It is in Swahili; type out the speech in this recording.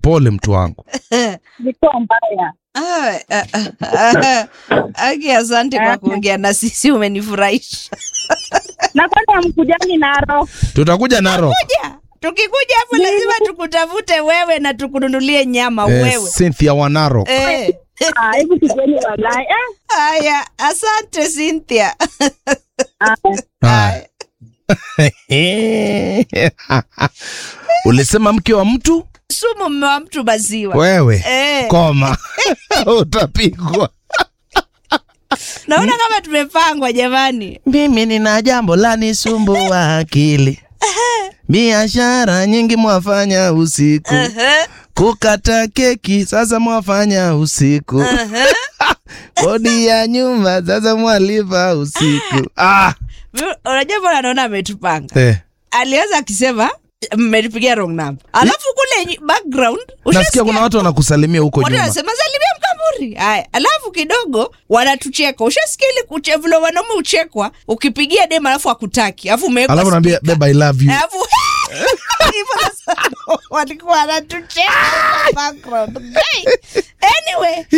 pole mtu wangu Ilikuwa mbaya. Ah, ah, ah, ah. Aki, asante kwa kuongea na sisi, umenifurahisha. Na kwani hamkujani Narok? tutakuja naro Kuja, tukikuja hapo lazima tukutafute wewe na tukununulie nyama eh, wewe. Cynthia Wanaro Eh. Ah, hebu tujeni walai. Eh, Haya, asante Cynthia. ah, Haya. ulisema mke wa mtu Sumu mme wa mtu maziwa. wewe Eh, koma utapigwa naona kama tumepangwa jamani. mimi nina jambo la nisumbua akili biashara nyingi mwafanya usiku Aha, kukata keki sasa mwafanya usiku aha. kodi ya nyumba sasa mwalipa usiku ah. Mi- Unajua mbona naona ametupanga? eh. Alianza akisema mmenipigia wrong number, alafu kule nyi- background nasikia ushasikia kuna watu wanakusalimia huko watu nyuma wanasema salimia mkamburi. Haya, alafu kidogo wanatucheka. Ushasikia ile kuche vile wanaume uchekwa ukipigia dem alafu akutaki alafu umewekwa alafu naambia speaker. beba i love you alafu hivyo sasa walikuwa wanatucheka background. Hey, anyway